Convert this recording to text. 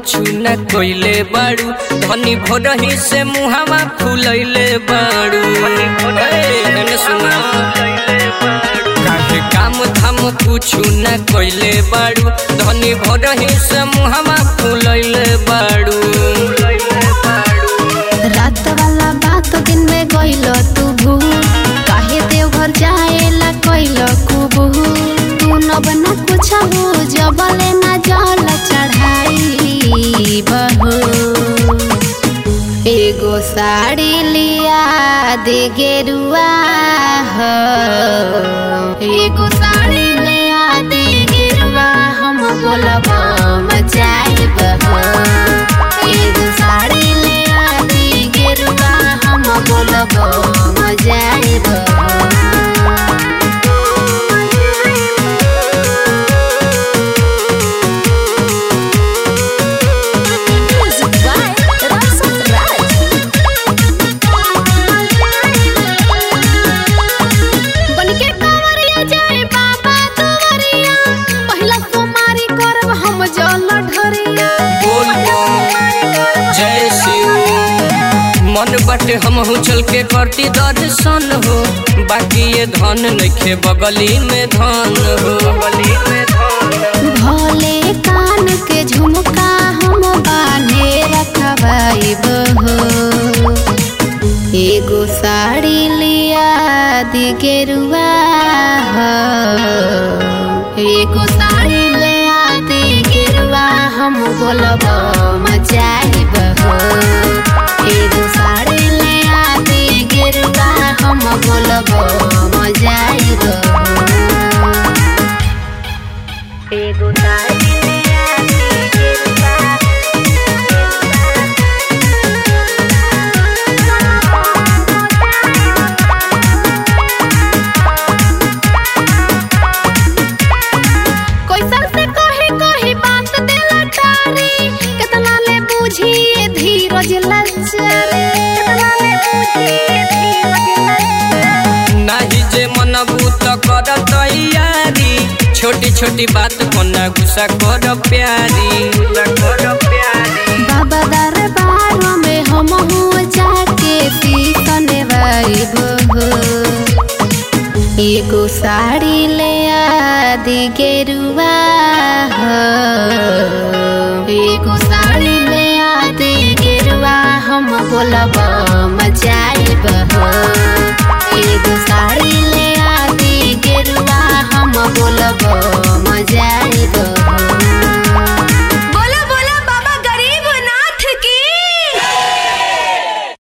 कुछ न कोइले बाड़ू धनी भोरही से मुहावा फुलैले बाड़ू ए, एने सुना काहे काम धाम कुछ न कोइले बाड़ू धनी भोरही से मुहावा फुलैले बाड़ू रात वाला बात दिन में गइल तू भूल काहे देवघर जाएला कइल कुबू तू न बना कुछ हो जबले ना जल चढ़ाई बहू एगो साड़ी लिया दे गेरुआ हो एगो साड़ी लिया दे गेरुआ हम बोलब मचाइब हो एगो साड़ी लिया दे गेरुआ हम बोलब मचाइब बनके कांवरिया जाए बाबा दुआरिया पहिला सोमारी करब हम जल ढरिया बोल बम जय शिव मन बाटे हमहू चल के करती दर्शन हो बाकी ये धन नइखे बगली में धन हो बगली में धन भोले कान के झुमका हम बांधे रखबाइब हो एगो साड़ी लिया दी गेरुआ हो एगो साड़ी लिया दी गेरुआ हम बोलब मचाइब हो एगो साड़ी लिया दी गेरुआ हम बोलब मचाइब हो एगो साड़ी लिया दी गेरुआ कोई सर से कही कही बात देला टारी कितना ले बूझी ये धीरज लचरे कितना ले बूझी ये धीरज लचरे नाही जे मनबू त कर तैयारी छोटी छोटी बात कोना गुस्सा कर प्यारी कर प्यारी बाबा दरबार में हम हो जाके सीसन वाइब हो एगो साड़ी ले आदि गेरुआ हो एगो साड़ी ले आदि गेरुआ हम बोलब मचाइब हो एगो साड़ी ले आदि गेरुआ हम बोलब मजा